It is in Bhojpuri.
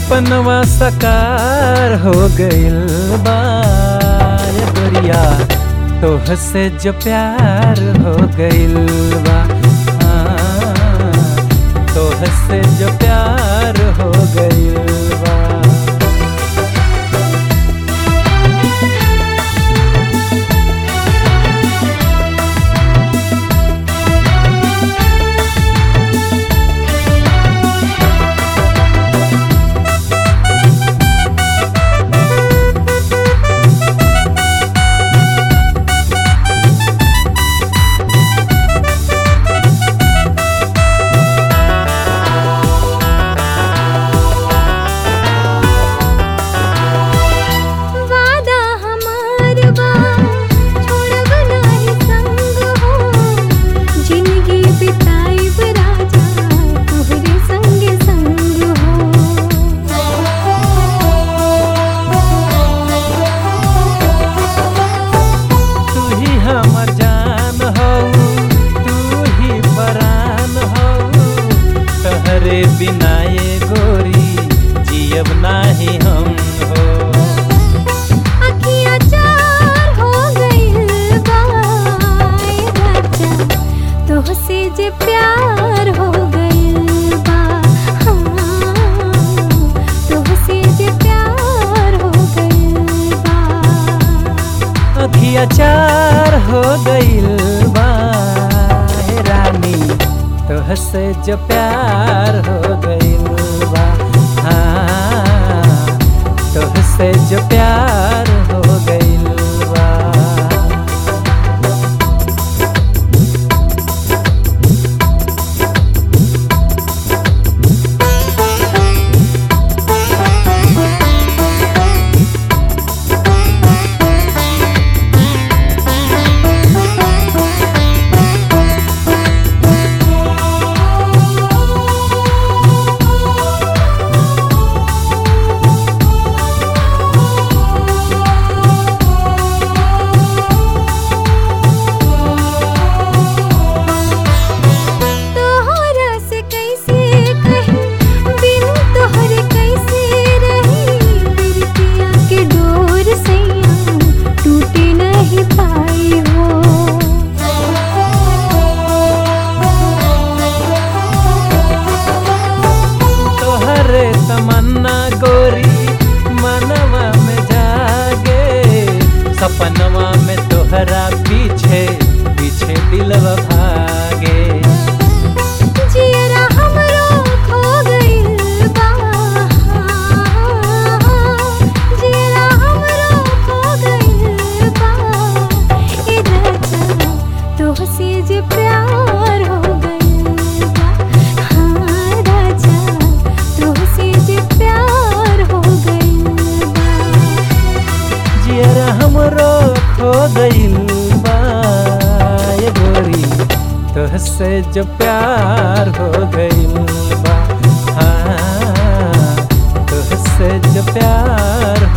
सपनवा सकार हो गइल बा ये गोरिया तोह से जो प्यार हो गइल बा हाँ, तोह से जो प्यार हो गइल बा वादा हमार बा छोड़ब नाही संग हो जिंदगी बिताइब राजा तोहरे संगे संग तू ही हमर जान हो तू ही परान हो तहरे बिना ये गोरी जियब नाही हम हो अखियाँ चार हो गइल बा ए राजा तोहसे जे प्यार हो गइल बा हाँ तोहसे जे प्यार हो गइल बा अखिया चार हो गइल बा हे रानी तोह से जो प्यार हो गइल बा हाँ तोह से जो प्यार हो गइल बा तोहरा से कैसे कहीं बिन तोहरे कैसे रही बिरतिया के डोर सैया टूटे नहीं पाई हो तोहरे तमन्ना गोरी मनवा में जागे सपनवा में तोहरा पीछे पीछे दिलवा भागे जियरा हमरो खो गइल बा जियरा हमरो खो गइल बा ए राजा तोहसे जे प्यार हो गइल बा हाँ राजा तोहसे जे प्यार हो गइल बा जियरा हमरो खो गइल बा ये गोरी तोहसे जो प्यार हो गइल बा हाँ तोहसे जो प्यार